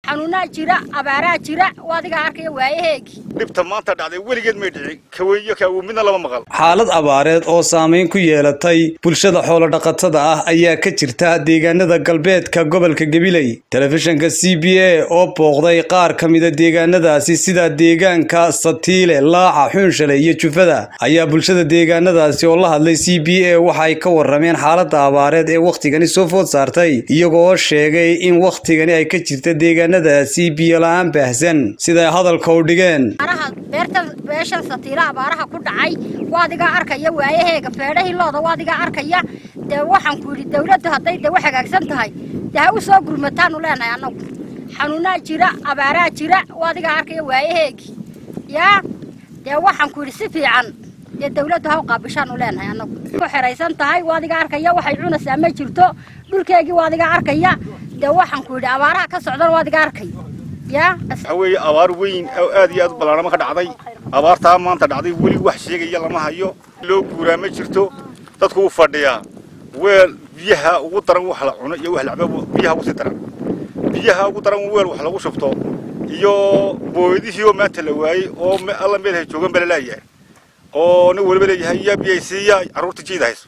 xanuunaa jira abaaraa jira adigaa arkaya waayaheegii dhibta maanta dhacday weligeed may dhici kaweeyo kaawo midna lama maqal xaalad abaareed oo saamayn ku yeelatay bulshada xoolodhaqatada ah ayaa ka jirta deegaanada galbeedka gobolka gabiley telefishinka c b a oo booqday qaar ka mida deegaanadaasi sida deegaanka satiile laaca xuunshale iyo jufada ayaa bulshada deegaanadaasi oo la hadlay c b a waxa ay ka warameen xaalada abaareed ee wakhtigani soo food saartay iyagoo sheegay in wakhtigani ay ka jirta deegaanadaasi biyola-aan baahsan siday hadalka u dhigeen beerta beeshan satiila abaaraha ku dhacay waadigaa arkaya waayaheega feedhahii looda waadigaa arkaya dee waxaan ku yidhi dawladdu hadday dee u hagaagsan tahay dee ha u soo gurmataanu leenahay annagu xanuunaa jira abaaraa jira waadigaa arkaya waayaheegii yaa dee waxaan ku yidhi si fiican dee dawladdu ha u qaabishaanu leenahay annagu ku xeraysan tahay waadigaa arkaya waxay cunaysaa ma jirto dhulkeegii waadigaa arkaya dee waxaan ku yidhi abaaraha ka socdan waadigaa arkaya waxaa weeye abaar weyn oo aad iyo aad u ballaarama ka dhacday abaartaa maanta dhacday weli wax sheegaya lama hayo loo guuraa ma jirto dadku u fadhiyaa weel biyaha ugu daran wax la cuno iyo wax la cabo biyaha ugu sii daran biyaha ugu daran weel wax lagu shubto iyo booydihii oo maanta la waayey oo alla meel hay joogan bala laayahay oo nin waliba leeyahay yaa biyay siiya carruurta jiida hayso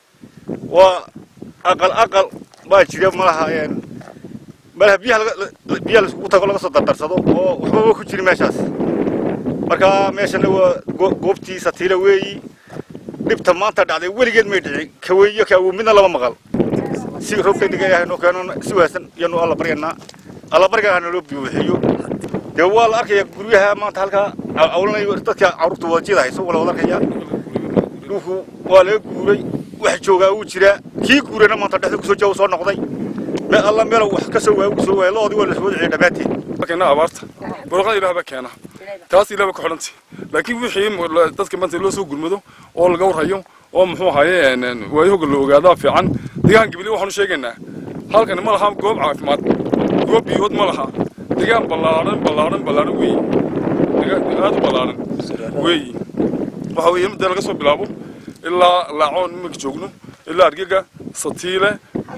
waa aqal aqal baa jira malaha malaha biyaha biyaha laisugu tago laga soo dardarsado oo waxbaba ku jiri meeshaas marka meeshana waa goobtii satiila weeyi dhibta maanta dhacday weligeed may dhici kaweeyo kaawo midna lama maqal si roobka dhiga ilaahay noo keeno si wanaagsan iyanu alla baryanaa alla baryagaa naloo buuxiyo dee waa la arkaya guryaha maanta halkaa awlanayo dadka carruurta wadajiyada hayso waa la wada arkaya dhulku waa laga guuray wax joogaa wuu jiraa kii guurayna maanta dhexda kusoo jawo soo noqday me alla meelow wax ka soo waaya ugu soo waaya loodii waa la soo wadaciya dhammaanteed markayna abaarta buraqada ilaah baa keena taas ilaah baa ku xidhantay laakiin wixii dadka maanta loo soo gurmado oo laga warhayo oo muxuu ahaye waayahoga la ogaadaa fiican deegaan gabiley waxaanu sheegaynaa halkani ma laha goob caafimaad goob biyood ma laha deegaan ballaaran ballaaran ballaaran weeyi aad u ballaaran weeyi waxa weeye midda laga soo bilaabo ilaa laacoon iminka joogno ilaa argega satiile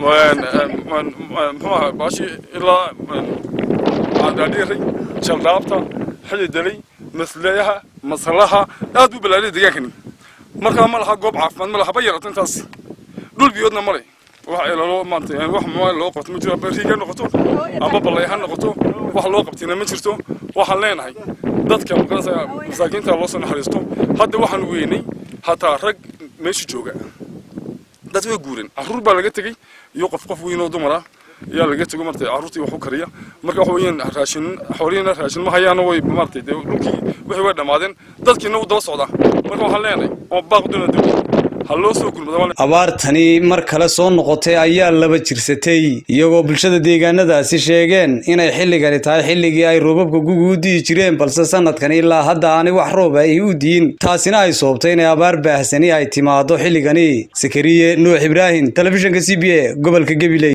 muxuu ahaa baashi ilaa dhaadhiiray jaldhaabta xididalay masleeyaha masalaha aad u balaariyay deegaankani markaa ma laha goob caafimaad ma laha ba yarata intaas dhul biyoodna male wax loo maanta wax loo qabto ma jiro amba riig ha noqoto amba ballay ha noqoto wax loo qabtina ma jirto waxaan leenahay dadka maqanaysa masaakiinta loo soo naxariisto hadda waxaan weynay hataa rag meesha jooga dad way guureen carruur baa laga tegey iyo qof qof weyn oo dumar ah ayaa laga tego martay carruurtii wax u kariya marka waxa weeyaan raashin xoolihiina raashin ma hayaana way martay dee dhulkii wixii way dhammaadeen dadkiina u daba socdaa marka waxaan leenahay oo baaq duna dib ha loo soo gurmado abaartani mar kale soo noqotay ayaa laba jirsatay iyagoo bulshada deegaanadaasi sheegeen inay xilligani tahay xilligii ay roobabka guga u di'i jireen balse sanadkan ilaa hadda aanay wax roob ay u diin taasina ay soobtay inay abaar baahsani ay timaado xilligani sakariye nuux ibraahim telefishinka c b a gobolka gabiley